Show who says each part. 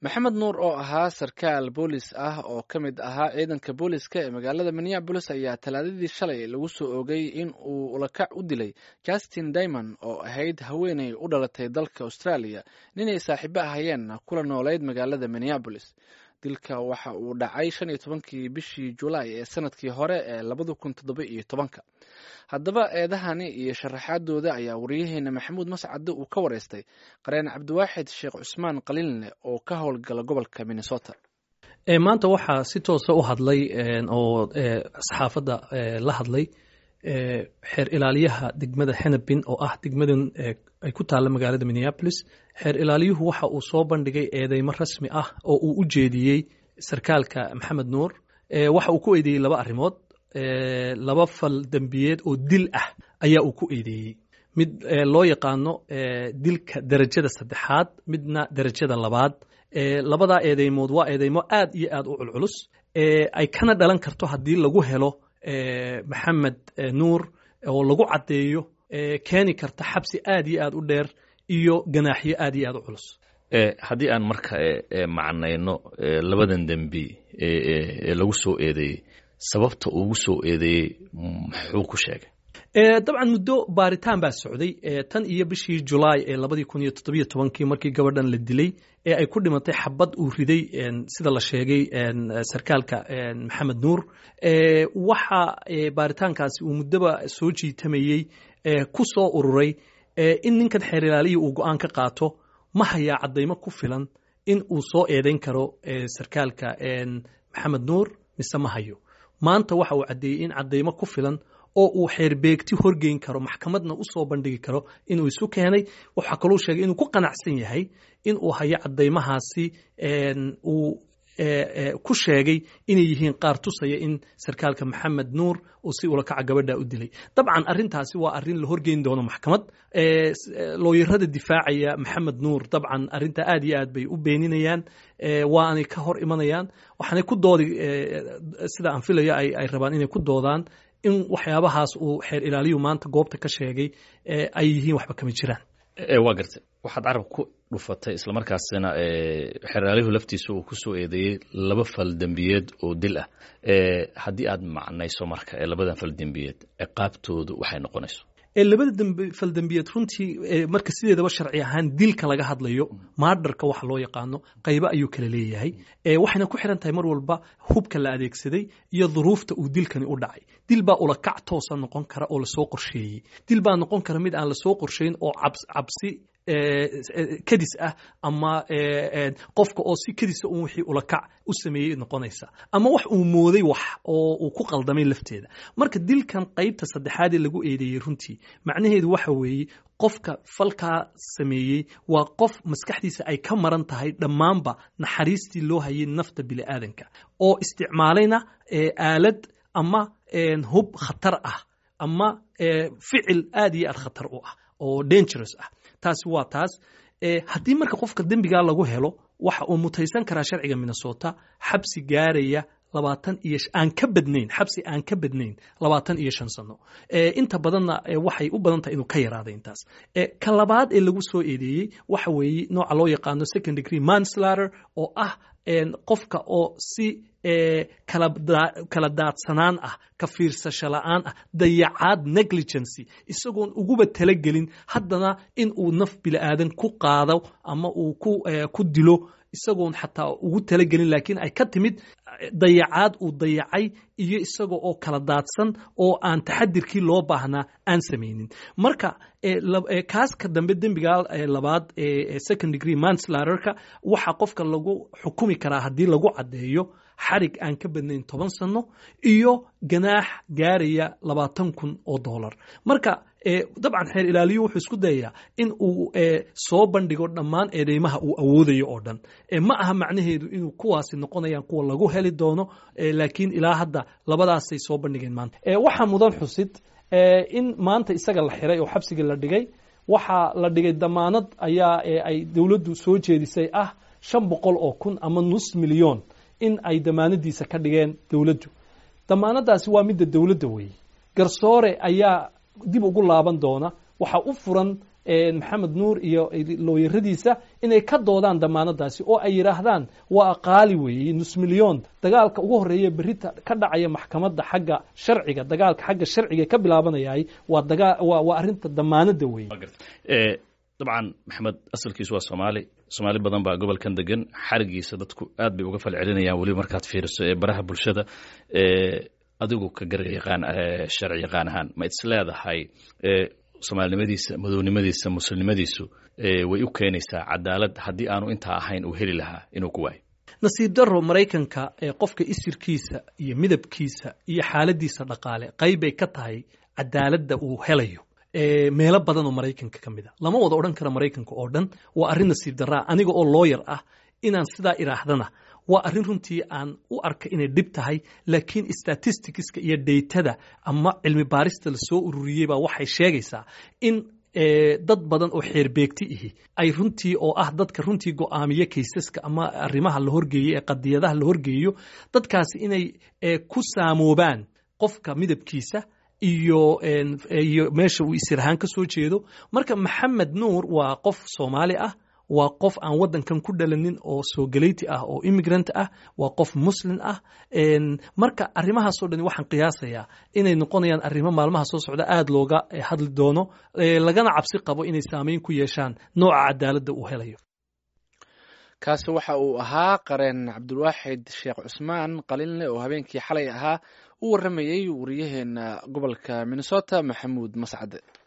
Speaker 1: maxamed nuur oo ahaa sarkaal boolis ah oo ka mid ahaa ciidanka booliska ee magaalada minneabolis ayaa talaadadii shalay lagu soo oogay in uu ulakac u dilay justin daymond oo ahayd haweeney u dhalatay dalka australia ninay saaxiibo ahayeen kula noolayd magaalada minneabolis dilka waxa uu dhacay shan iyo tobankii bishii julaay ee sanadkii hore ee labada kun toddoba iyo tobanka haddaba eedahani iyo sharaxaadooda ayaa waryaheena maxamuud mascade uu ka wareystay qareen cabdiwaaxid sheekh cusmaan qaliinle oo ka howlgala gobolka minnesota
Speaker 2: maanta waxaa si toosa u hadlay oo saxaafadda la hadlay xeer ilaaliyaha degmada xenabin oo ah degmadan ay ku taalla magaalada minneabolis xeer ilaaliyuhu waxa uu soo bandhigay eedeymo rasmi ah oo uu u jeediyey sarkaalka maxamed nuur waxa uu ku eedeeyey laba arrimood laba fal dembiyeed oo dil ah ayaa uu ku eedeeyey mid loo yaqaano dilka derajada saddexaad midna derajada labaad labadaa eedeymood waa eedeymo aad iyo aad u culculus ay kana dhalan karto haddii lagu helo maxamed nuur oo lagu caddeeyo keeni karta xabsi aad iyo aad u dheer iyo ganaaxyo aad iyo aad u culus
Speaker 3: haddii aan marka macnayno labadan dembi ee lagu soo eedeeyey sababta ugu soo eedeeyey muxuu ku sheegay
Speaker 2: dabcan muddo baaritaan baa socday tan iyo bishii julaay ee labadii kun iyo toddobiyo tobankii markii gabadhan la dilay ee ay ku dhimatay xabad uu riday sida la sheegay sarkaalka maxamed nuur waxa baaritaankaasi uu muddoba soo jiitamayey ku soo ururay in ninkan xeer ilaaliya uu go-aan ka qaato ma hayaa caddaymo ku filan in uu soo eedayn karo sarkaalka maxamed nuur mise ma hayo maanta waxa uu caddeeyey in caddaymo ku filan oo uu xeerbeegti horgeyn karo maxkamadna u soo bandhigi karo inuu isu keenay waxaa kaluu sheegay inuu ku qanacsan yahay in uu hayo caddaymahaasi uu ku sheegay inay yihiin qaar tusaya in sarkaalka maxamed nuur uu si ulakaca gabadha u dilay dabcan arrintaasi waa arrin la horgeyn doono maxkamad looyarada difaacaya maxamed nuur dabcan arrinta aad iyo aad bay u beeninayaan waanay ka hor imanayaan waxaanay ku doodi sida aan filayo ay rabaan inay ku doodaan in waxyaabahaas uu xeer ilaaliyu maanta goobta ka sheegay ay yihiin waxba kama jiraan
Speaker 3: waa garta waxaad carab ku dhufatay islamarkaasina xeer ilaaliyuhu laftiisa uu ku soo eedeeyey laba fal dembiyeed oo dil ah haddii aad macnayso marka labadan fal dembiyeed ciqaabtoodu waxay noqonayso
Speaker 2: labada faldembiyeed runtii marka sideedaba sharci ahaan dilka laga hadlayo maadharka waxa loo yaqaano qaybo ayuu kala leeyahay waxayna ku xiran tahay mar walba hubka la adeegsaday iyo duruufta uu dilkani u dhacay dil baa ulakac toosa noqon kara oo lasoo qorsheeyey dil baa noqon kara mid aan lasoo qorsheyn oo cabsi kadis ah ama qofka oo si kadisa un wixii ulakac u sameeyey noqonaysa ama wax uu mooday wax oo uu ku qaldamay lafteeda marka dilkan qaybta saddexaad ee lagu eedeeyey runtii macnaheedu waxa weeye qofka falkaa sameeyey waa qof maskaxdiisa ay ka maran tahay dhammaanba naxariistii loo hayay nafta bini'aadanka oo isticmaalayna aalad ama hub khatar ah ama ficil aad iyo aad khatar u ah oo dangerous ah taasi waa taas haddii marka qofka dembigaa lagu helo waxa uu mutaysan karaa sharciga minnesota xabsi gaaraya labaatan iyo aan ka badnayn xabsi aan ka badnayn labaatan iyo shan sano inta badanna waxay u badan tahay inuu ka yaraada intaas ka labaad ee lagu soo eedeeyey waxa weeye nooca loo yaqaano second degree manslater oo ah qofka oo si kala daadsanaan ah ka fiirsasho la'aan ah dayacaad negligency isagoon uguba talagelin haddana in uu naf bili'aadan ku qaado ama uu ku dilo isagoon xataa ugu talagelin laakiin ay ka timid dayacaad uu dayacay iyo isaga oo kala daadsan oo aan taxadirkii loo baahnaa aan samaynin marka kaaska dambe dembiga labaad ee second degree manslaterka waxaa qofka lagu xukumi karaa haddii lagu caddeeyo xarig aan ka badnayn toban sano iyo ganaax gaaraya labaatan kun oo dollar marka dabcan xeer ilaaliyu wuxuu isku dayayaa in uu soo bandhigo dhammaan eedeymaha uu awoodayo oo dhan ma aha macnaheedu inuu kuwaasi noqonayaan kuwa lagu heli doono laakiin ilaa hadda labadaasay soo bandhigeen maanta waxaa mudan xusid in maanta isaga la xiray oo xabsiga la dhigay waxaa la dhigay damaanad ayaa ay dowladdu soo jeedisay ah shan boqol oo kun ama nus milyon in ay damaanadiisa ka dhigeen dowladdu damaanadaasi waa midda dowladda weeye garsoore ayaa dib ugu laaban doona waxaa u furan maxamed nuur iyo looyaradiisa inay ka doodaan damaanadaasi oo ay yidhaahdaan waa qaali weeye nus milyon dagaalka ugu horreeya berita ka dhacaya maxkamadda xagga sharciga dagaalka xagga sharciga ka bilaabanayay waa dagaa waa waa arrinta damaanada weeye
Speaker 3: dabcan maxamed asalkiisu waa soomaali soomaali badan baa gobolkan degan xarigiisa dadku aad bay uga fal celinayaan weliba markaad fiiriso ee baraha bulshada adigu ka gar yaqaan sharci yaqaan ahaan ma is leedahay soomaalinimadiisa madownimadiisa muslimnimadiisu way u keenaysaa cadaalad haddii aanu intaa ahayn uu heli lahaa inuu ku waayo
Speaker 2: nasiib daro maraykanka ee qofka isirkiisa iyo midabkiisa iyo xaaladiisa dhaqaale qaybbay ka tahay cadaaladda uu helayo meelo badan oo maraykanka ka mid a lama wada odhan kara maraykanka oo dhan waa arrin nasiib daraa aniga oo looyar ah inaan sidaa idhaahdana waa arrin runtii aan u arka inay dhib tahay laakiin statisticska iyo daytada ama cilmi baarista lasoo ururiyey baa waxay sheegaysaa in dad badan oo xeerbeegti ihi ay runtii oo ah dadka runtii go'aamiye kaysaska ama arrimaha la horgeeyo ee qadiyadaha la horgeeyo dadkaasi inay ku saamoobaan qofka midabkiisa iyo iyo meesha uu isirahaan ka soo jeedo marka maxamed nuur waa qof soomaali ah waa qof aan waddankan ku dhalanin oo soogaleyti ah oo immigrant ah waa qof muslim ah marka arrimahaasoo dhan waxaan qiyaasayaa inay noqonayaan arrimo maalmaha soo socda aada looga hadli doono lagana cabsi qabo inay saameyn ku yeeshaan nooca cadaaladda uu helayo
Speaker 1: kaasi waxa uu ahaa qareen cabdulwaaxid sheekh cusmaan qalinle oo habeenkii xalay ahaa u warramayey wariyaheena gobolka minnesota maxamuud mascade